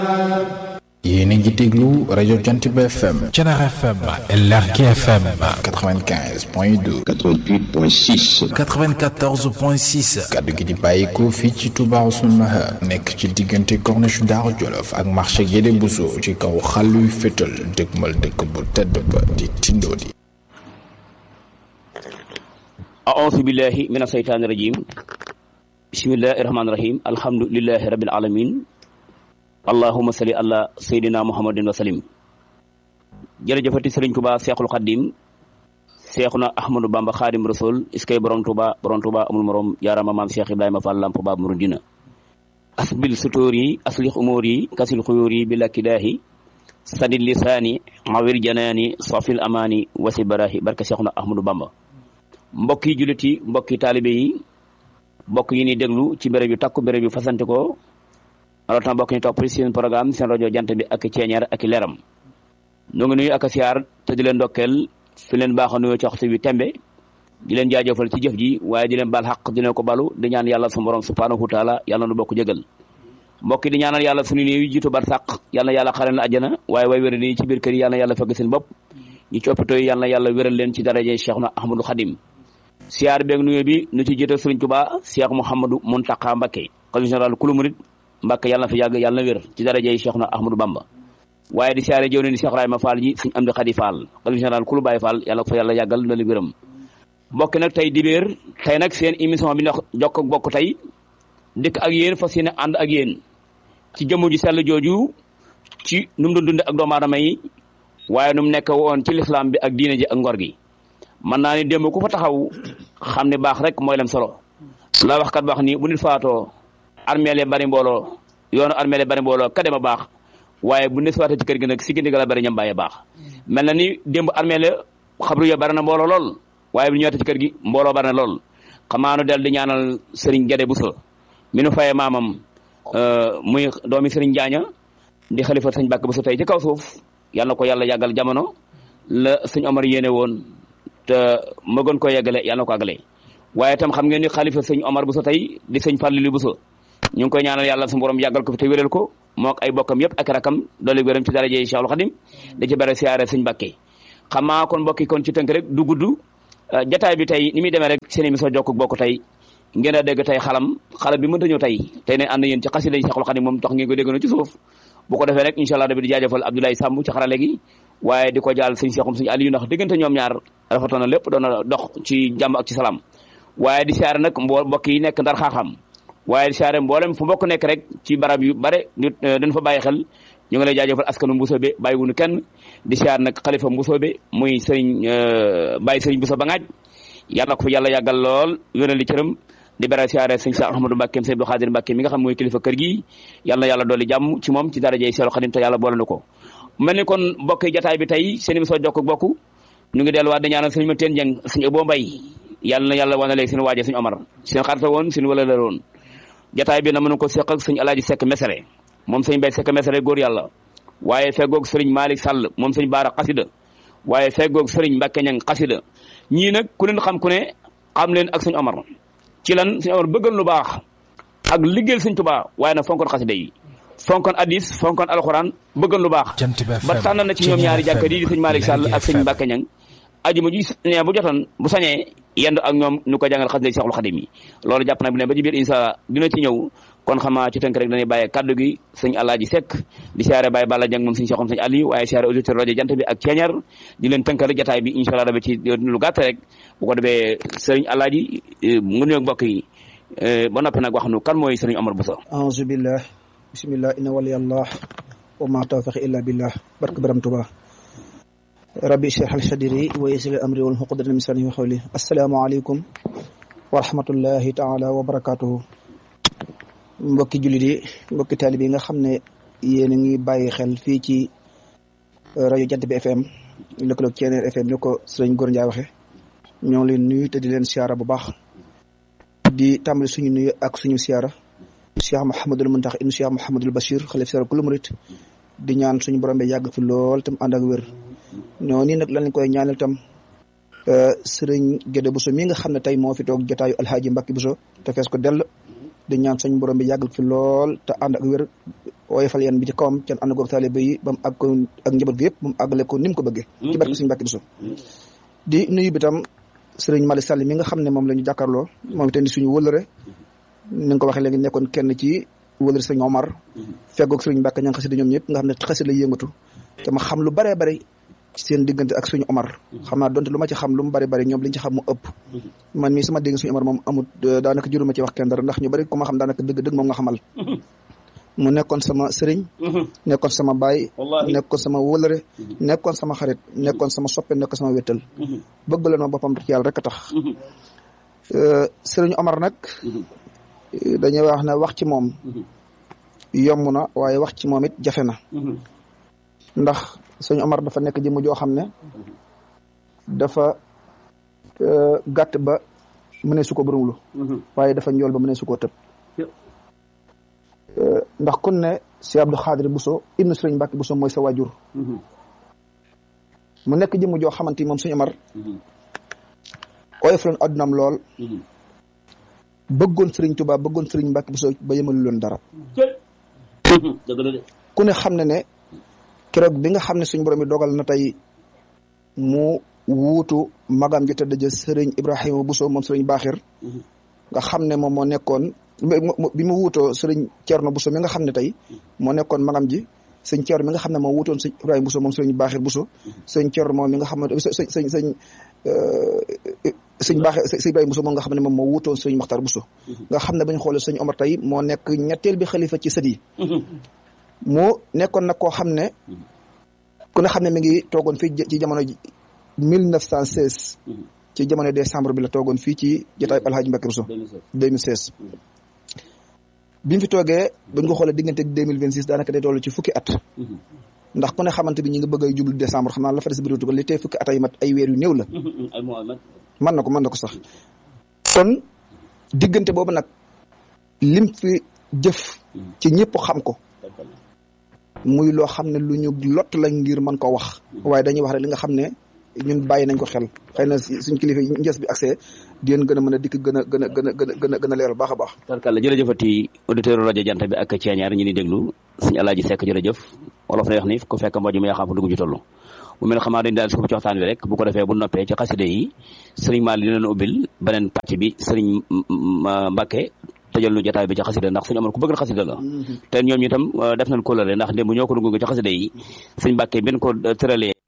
yéen a ngi déglu rajo Jantiba FM. Thiénaba FM. LRK FM. 95 point 2. 88 point 6. 94 point 6. kaddu gi di bàyyikoo fii ci Touba Ousseynou Mahar. nekk ci diggante corniche Daaru Jolof ak marché Guédé Bousso ci kaw xàlluy fétal dëgmal dëkk bu tedd ba di Tindodi. أعوذ بالله من الشيطان الرجيم بسم الله الرحمن الرحيم الحمد لله رب العالمين اللهم صل على سيدنا محمد وسلم jërëjëfati Sëriñ Tuba Seexul Xaddim Seexuna Ahmadu Bamba Xaadim Rasul iskay borom Tuba borom Tuba amul morom yaarama maam Cheikh Ibrahima Fall Lamp Baab Muridina asbil sutóor yi aslix umóor yi kasil xuyóor yi bi lakkidaahi sadil lisaani awir janaani safil amaani wasi barahi barke Seexuna Ahmadu Bamba mbokki jullit yi mbokki taalibe yi mbokk yi ni déglu ci béréb yu takku béréb yu fasante ko rawatina mbokk ñu topp seen programme seen rajo jant bi ak ceeñeer ak leeram ñoo ngi nuyu ak siyaar te di leen ndokkeel fi leen baax a nuyoo ci waxtu bi tembe di leen jaajëfal ci jëf ji waaye di leen baal xaq di leen ko balu di ñaan yàlla su borom subhanahu wa taala yàlla nu bokk jëgal mbokk yi di ñaanal yàlla suñu néew yi jiitu bar sàq yàlla yàlla xaral na àjjana waaye way wéra nii ci biir kër yi yàlla yàlla fekk seen bopp ñi ci hôpitaux yi yàlla yàlla wéral leen ci daraje Cheikhna Ahmadou Khadim siyaar beeg nuyoo bi nu ci jiital Sëriñ Tuubaa Cheikh Mouhamadou Mountakha Mbacké xalifa général kulu murid Mbacké yàlla na fa yàgg yàlla na wér ci darajey Cheikhna Ahmadou Bamba waaye di siyaare jëw ne ni Cheikh Rahima Fall ji Sëriñ Amdi Khady Fall xalifa général kulu Baye Fall yàlla ko fa yàlla yàggal na la wéram mbokk nag tey dibéer tey nag seen émission bi ndax jokk ak bokk tey dëkk ak yéen fas yéene ànd ak yéen ci jëmm ji sell jooju ci nu mu doon dund ak doomu aadama yi waaye nu mu nekk woon ci lislaam bi ak diine ji ak ngor gi mën naa ni démb ku fa taxaw xam ne baax rek mooy lam solo la wax kat wax ni bu nit faatoo armeel bari mbooloo yoonu armeel bari mbooloo ka dem a baax waaye bu nit faatoo ci kër gi nag si gindi la bari ñam bàyyee baax mel na ni démb armeel xabru ya bari na mbooloo lool waaye bu ñëwaatee ci kër gi mbooloo bari na lool xamaa nu del di ñaanal Serigne Guédé Bousso mi nu faye maamam muy doomi Serigne Njaaña di xalifa sëñ Bàkk Bousso tey ci kaw suuf yal na ko yàlla yàggal jamono la sëñ Omar yéene woon te ma gën ko yeggale yàlla na ko àggale waaye itam xam ngeen ni xalifa sëñ Omar Bousso tey di sëñ Fallilou Bousso ñu ngi koy ñaanal yàlla su borom yàggal ko fi te wéral ko mook ay bokkam yëpp ak rakam doole wéram ci daraje Cheikhul Khadim da ci bare siyaare sëñ Mbàkke xam naa kon mbokki kon ci tënk rek du gudd jataay bi tey ni muy demee rek seen émission jokk bokk tey ngeen a dégg tey xalam xalam bi mënta ñëw tey tey ne ànd yéen ci xasida yi Cheikhul Khadim moom tax ngeen ko dégg na ci suuf bu ko defee rek incha allah dabi di jaajëfal Abdoulaye Samb ci xarale gi waaye di ko jaal sëñ Seexum sëñ Aliou ndax diggante ñoom ñaar rafetoon na lépp doon na dox ci jàmm ak ci salaam waaye di siyaare nag mbo mbokk yi nekk ndar xaaxam waaye di siyaare mboolem fu mbokk nekk rek ci barab yu bare nit dañ fa bàyyi xel ñu ngi lay jaajëfal askanu Mbusoobe bàyyi wuñu kenn di siyaare nag xalifa Mbusoobe muy sëriñ bàyyi sëriñ Bousso ba ngaaj yàlla ko fa yàlla yàggal lool wéral li cëram di bare siyaare sëñ Cheikh Ahmadou Mbacke sëñ Abdou Khadir Mbacke mi nga xam mooy kilifa kër gi yàlla na yàlla dolli jàmm ci moom ci darajey Cheikhul Khadim te yàlla boole na ko mel ni kon mbokk yi jataay bi tey seen émission jokk bokk ñu ngi delluwaat di ñaanal sëñ ma teen jeng sëñ Abo Mbay yàlla na yàlla wane léegi seen waaje sëñ Omar seen xarita woon seen wala la woon jataay bi na mën ko seq ak sëñ Alaaji Sekk Mesere moom sëñ Mbay Sekk Mesere góor yàlla waaye feggoog sëriñ Malick Sall moom sëñ Baara xasida waaye feggoog sëriñ Mbàkke ñang xasida ñii nag ku leen xam ku ne xam leen ak sëñ Omar ci lan sëñ Omar bëggal lu baax ak liggéeyal sëñ Tuubaa waaye nag fonkoon xasida yi fonkoon addis fonkoon alxuraan bëggoon lu baax ba tànn na ci ñoom ñaari jàkka yi di sëñ Malick Sall ak sëñ Mbacke Ñang ajuma ji ne bu jotoon bu sañee yendu ak ñoom ñu ko jàngal xasida yi Seexul Xadim yi loolu jàpp na bu ne ba ci biir insa dina ci ñëw kon xamaa ci tënk rek dañuy bàyyee kaddu gi sëñ Alaaji Seck di siyaare Baye Balla Jang moom sëñ Seexum sëñ Aliou waaye siyaare auditeur rajo jant bi ak ceeñar di leen tënkal jataay bi incha allah dafa ci lu gàtt rek bu ko defee sëriñ Alaaji mu nuyoog mbokk yi ba noppi nag wax nu kan mooy sëriñ Omar Bousso aouzu billah bismillah inna wali allah wa ma tawfiq illa billah barke baram tuba rabbi shrah li sadri wa yassir amri wal uqdatan min lisani wa qawli assalaamu aleykum wa rahmatullahi taala wa barakatuhu mbokki jullit yi mbokki taalibe yi nga xam ne yéen a ngi bàyyi xel fii ci rajo Jant bi FM lëkkaloog Ceneer FM ni ko sëriñ Góor Njaay waxe ñoo ngi leen nuyu te di leen siyaara bu baax di tàmbali suñu nuyu ak suñu siyaara Cheikh Mouhamadul Muntax ibnu Cheikh Mouhamadul Bachir xalif sara kullu murit di ñaan suñu borom bi yàgg fi lool tam ànd ak wér ñoo nii nag lañ koy ñaanal tam sëriñ Gédé Bousso mi nga xam ne tey moo fi toog jotaayu alhaaji Mbacke Bousso te fees ko dell di ñaan suñu borom bi yàggal fi lool te ànd ak wér woyofal yan bi ci kawam can ànd goog taalibe yi ba mu àgg ko ak njaboot gi yëpp ba mu àggale ko ni mu ko bëggee ci barke suñu Mbàkke Buso di nuyu bi tam sëriñ Malick Sall mi nga xam ne moom la ñu jàkkaarloo moom itam di suñu wëlëre ni nga ko waxee léegi nekkoon kenn ci wëlëre sëriñ Omar feggoog sëriñ Mbàkke ña nga xasida ñoom ñëpp nga xam ne xasida lay yëngatu te ma xam lu baree bari ci seen diggante ak suñu Omar xam naa donte lu ma ci xam lu mu bari bari ñoom liñ ci xam mu ëpp man mii sama dégg suñu Omar moom amut daanaka juruma ci wax kenn dara ndax ñu bari ku ma xam daanaka dëgg dëgg moom nga xamal mu nekkoon sama sëriñ nekkoon sama baay nekkoon sama wëlëre nekkoon sama xarit nekkoon sama soppe nekkoon sama wéttal bëgg la ma boppam ci yàlla rek a tax sëriñ Omar nag dañuy wax ne wax ci moom yomb na waaye wax ci moom it jafe na ndax sëñ Omar dafa nekk jëmm joo xam ne dafa gàtt ba mënee su ko bërëwlu waaye dafa njool ba mënee su koo tëb ndax kun ne si Abdou Xaadir Bousso ibnu Sëriñ Mbàkke Bousso mooy sa waajur mu nekk jëmm joo xamante ni moom sëñ Omar oyof loon addunaam lool bëggoon Sëriñ Tuubaa bëggoon Sëriñ Mbàkke Bousso ba yemalu loon dara ku ne xam ne ne keroog bi nga xam ne suñ borom bi dogal na tey mu wuutu magam ju tëdd ja sëriñ Ibrahima Bousso moom sëriñ Baaxir nga xam ne moom moo nekkoon bi mu wuutoo sëriñ Thierno Bousso mi nga xam ne tey moo nekkoon magam ji sëñ Thierno mi nga xam ne moo wuutoon sëñ Ibrahima Bousso moom sëriñ Baaxir Bousso sëñ Thierno moom mi nga xam ne sëñ sëñ sëñ sëñ Baaxir sëñ Ibrahima Bousso moom nga xam ne moom moo wuutoon sëriñ Maxtar Bousso nga xam ne bañ xoolee sëñ Omar tey moo nekk ñetteel bi xalifa ci sët yi mu nekkoon nag koo xam ne ku ne xam ne mi ngi toogoon fii ci jamono ji mille neuf cent seize ci jamono décembre bi la toogoon fii ci jotaay Alhaji Mbacke Bousso 2016 bi mu fi toogee buñ ko xoolee diggante ak 2026 daanaka day toll ci fukki at ndax ku ne xamante bi ñi ngi bëgg a jublu décembre xam naa la fa des bëriwutu ko li tey fukki at ay mat ay weer yu néew la mën na ko mën na ko sax kon diggante boobu nag lim fi jëf ci ñëpp xam ko muy loo xam ne lu ñu lott la ngir mën ko wax waaye dañuy wax rek li nga xam ne ñun bàyyi nañ ko xel xëy na suñ kilifa yi njës bi accès di leen gën a mën a dikk gën a gën a gën a gën a gën a gën a leeral baax a baax tarkalla jërëjëfati auditeur rajo jant bi ak ceeñaar ñu ni déglu suñu alaaji sekk jërëjëf wolof na wax ni ku fekk mbaju mu yaa xam fa dugg ci toll mu mel xamaa dañ daal suuf ci waxtaan wi rek bu ko defee bu noppee ci xaside yi sëriñ Maal dina leen ubbil beneen pàcc bi sëriñ Mbàkke tëjal nu jotaay bi ci xasida ndax suñu amoon ku bëgg xasida la te ñoom ñu itam def nañ kóllëre ndax démb ñoo ko dugg ci xasida yi suñ Mbàkke benn ko tëralee